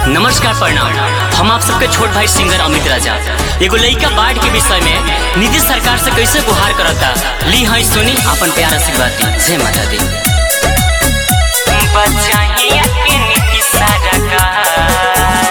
नमस्कार प्रणाम हम आप सबके छोट भाई सिंगर अमित राजा एगो लइका बाढ़ के विषय में नीतीश सरकार से कैसे गुहार करता ली हई सुनी अपन प्यार आशीर्वाद दी जय माता दी बचाइए के नीतीश सरकार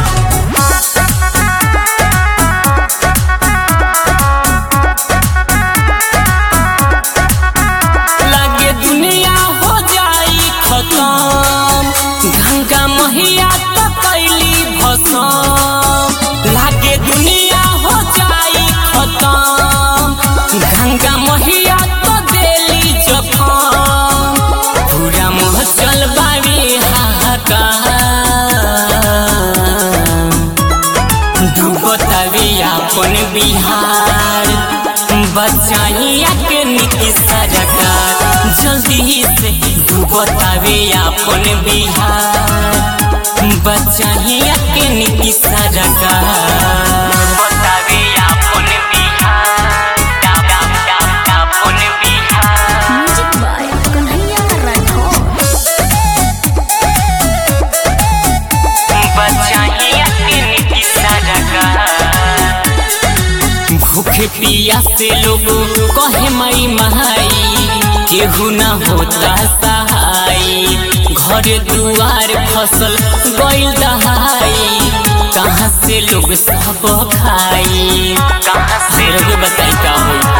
लागे दुनिया हो जाई खत्म गंगा मैया तो कैली भसम लागे दुनिया हो जाई खत्म गंगा मैया तो देली जखम पूरा महचल बावे हाहाकार डूबतावे अपन बिहार बचाइया के नीतीश सरकार जल्दी से डूबतावे अपन बिहार बचाइया के नीतीश सरकार डूबतावे अपन बिहार अपन बिहार म्यूजिक बाय कन्हैया राठौर बचाइया के नीतीश सरकार भूखे पिया से लोग कहे मई महाई केहू न होता सहाय घर दुआर फसल गइल दहाई कहाँ से लोग सब खाई कहाँ से लोग बताई का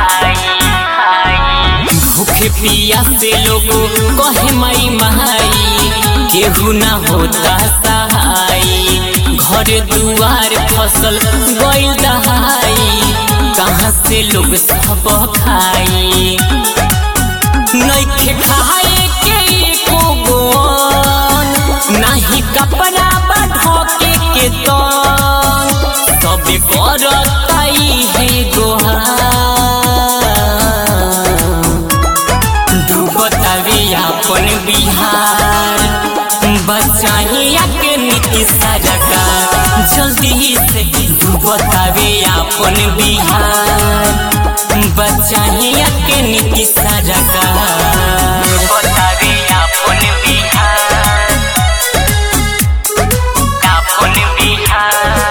होई भूखे पिया से लोग कहे मई महाई केहू न होता सहाय घर दुआर फसल गइल दहाई कहाँ से लोग सब खाई नइखे खाए के एको गोन नाही कपड़ा बढ़ोके के तन सबे करताई है गोहार डूबतावे अपन बिहार बचाइया के नीतीश सरकार जल्दी से डूबतावे अपन बिहार बचाइया के नीतीश सरकार डूबतावे अपन बिहार अपन बिहार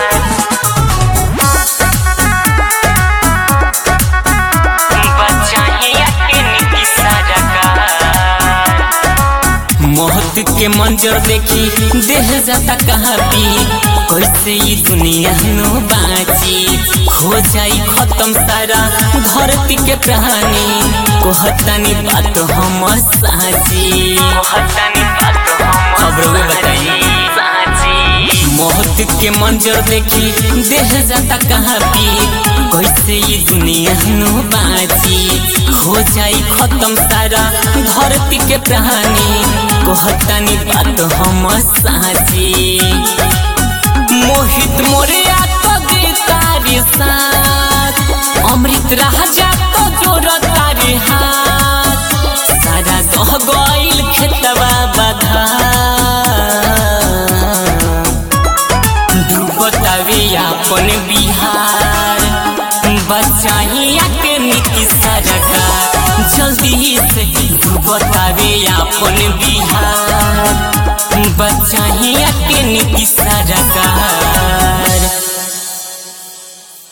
बचाइया के नीतीश सरकार मौत के मंजर देखी देह जाता कहाँ भी कैसे ई दुनिया नो बाची हो जाई खत्म सारा धरती के प्राणी कहतानी बात हम साची कहतानी बात हम खबरों बताई मौत के मंजर देखी देह जाता कहाँ भी कैसे ई दुनिया नो बाची हो जाई खत्म सारा धरती के प्राणी कहतानी बात हम साची मोहित मोरिया तो दे तारे साथ अमृत राजा तो जोर तारे हाथ सारा दह गइल खेतवा बधा डूबतावे अपन बिहार बचाइया के नीतीश सरकार जल्दी से डूबतावे अपन बिहार बचाइया के नीतीश सरकार